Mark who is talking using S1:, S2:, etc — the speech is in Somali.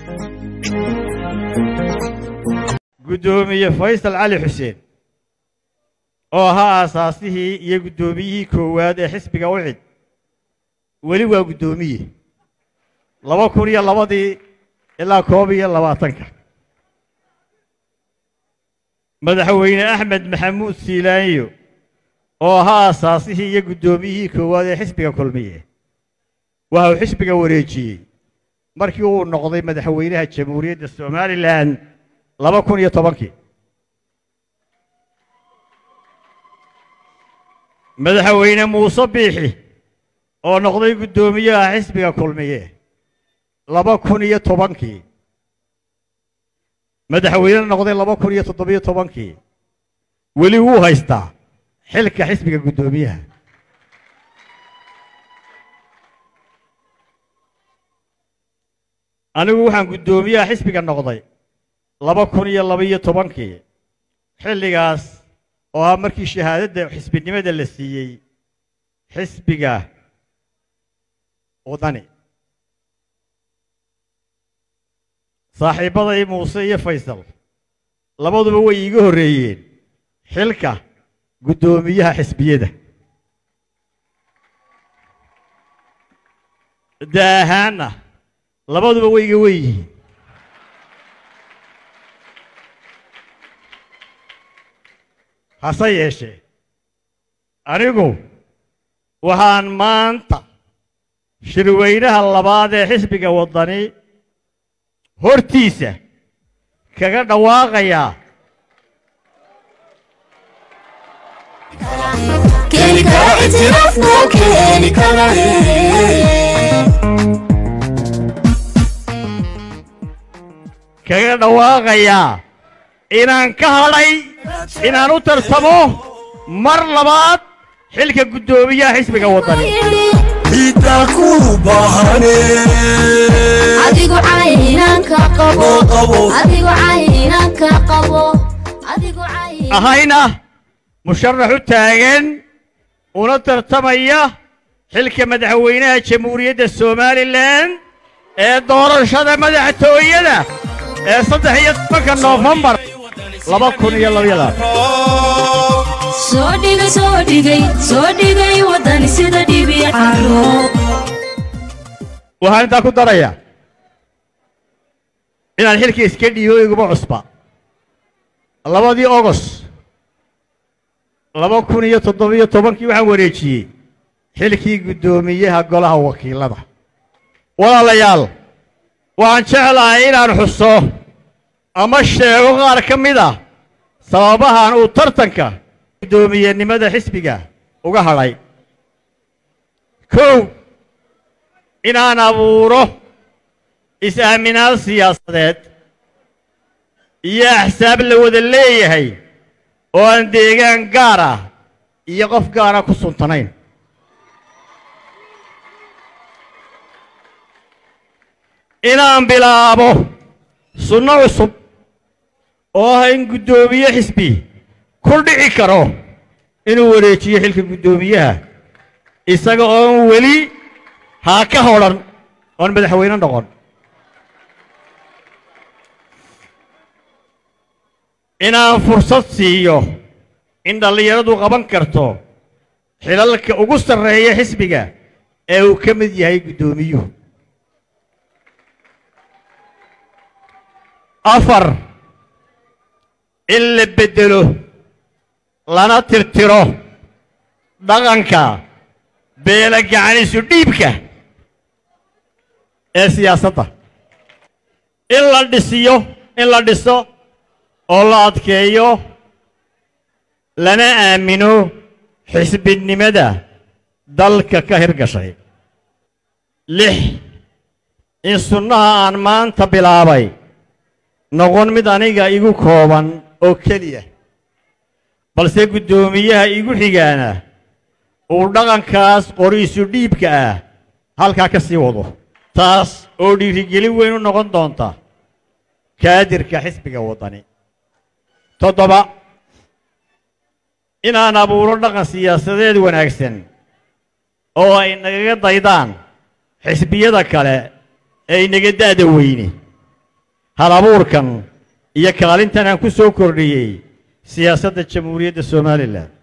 S1: guddoomiye faysal cali xuseen oo ahaa aasaasihii iyo guddoomiyihii koowaad ee xisbiga ucid weli waa guddoomiye laba kun iyo labadii ilaa koob iyo labaatanka madaxweyne axmed maxamuud siilaanyo oo ahaa aasaasihii iyo guddoomiyihii koowaad ee xisbiga kulmiye waxa uu xisbiga wareejiyey markii uu noqday madaxweynaha jamhuuriyadda somalilan laba kun iyo tobankii madaxweyne muuse biixi oo noqday guddoomiyaha xisbiga kulmiye laba kun iyo tobankii madaxweyne noqday laba kun iyo toddobiyo tobankii weli wuu haystaa xilka xisbiga guddoomiyaha anigu waxaan guddoomiyaha xisbiga noqday laba kun iyo labaiyo tobankii xilligaas oo ah markii shahaadadda xisbinimada la siiyey xisbiga wadani saaxiibbaday muuse iyo faysal labaduba way iiga horreeyeen xilka guddoomiyaha xisbiyada da ahaanna labaduba way iga wen yihiin hase yeeshee anigu waxaan maanta shirweynaha labaad ee xisbiga waddani hortiisa kaga dhawaaqayaa
S2: keeni kara itiraafku keeni kara
S1: kaga dhawaaqayaa inaan ka hadhay inaan u tarsamo mar labaad xilka guddoomiyaha xisbiga waddani
S2: ciddaa ku baahane
S3: adigu caynanka qabo
S2: loo qabo
S3: adigu caynanka qabo adigu cayn
S1: ahayna musharax u taagan una tartamaya xilka madaxweynaha jamhuuriyadda somalilan ee doorashada madaxtooyada ee saddex iyo tobanka noofembar laba kun iyo labayadan
S3: soo dhigay soo dhigay soo dhigay waddani sida dhibi caro
S1: waxaan intaa ku darayaa inaan xilka iska dhiibo iguma cusba labadii ogos laba kun iyo toddobiyo tobankii waxaan wareejiyey xilkii guddoomiyaha golaha wakiilada walaalayaal waxaan jeclahay inaan xuso ama sheego qaar ka mid ah sababahan uu tartanka guddoomiyenimada xisbiga uga hadhay kow inaan abuuro is-aaminaad siyaasadeed iyo axsaab la wada leeyahay oo aan deegaan gaar ah iyo qof gaara ku suntanayn inaan bilaabo sunno cusub oo ah in guddoomiye xisbi ku dhici karo inuu wareejiyo xilka guddoomiyaha isaga oon weli haa ka hodhan oon madaxweyne noqon inaan fursad siiyo in dhallinyaradu qaban karto xilalka ugu sarreeya xisbiga ee uu ka mid yahay guddoomiyuhu afar in la beddelo lana tirtiro dhaqanka beela gacanisu dhiibka ee siyaasadda in la dhisiyo in la dhiso oo la adkeeyo lana aamino xisbinimada dalka ka hirgashay lix in sunnaha aan maanta bilaabay noqon mid aniga igu kooban oo keliya balse guddoomiyaha igu xigaana uu dhaqankaas qoriisu dhiibka ah halkaa ka sii wado taas oo dhiirigelin weyn u noqon doonta kaadirka xisbiga waddani toddoba inaan abuuro dhaqan siyaasadeed wanaagsan oo ay nagaga daydaan xisbiyada kale ee inaga da'da weyne hal abuurkan iyo kaalintan aan ku soo kordhiyey siyaasadda jamhuuriyadda somalilan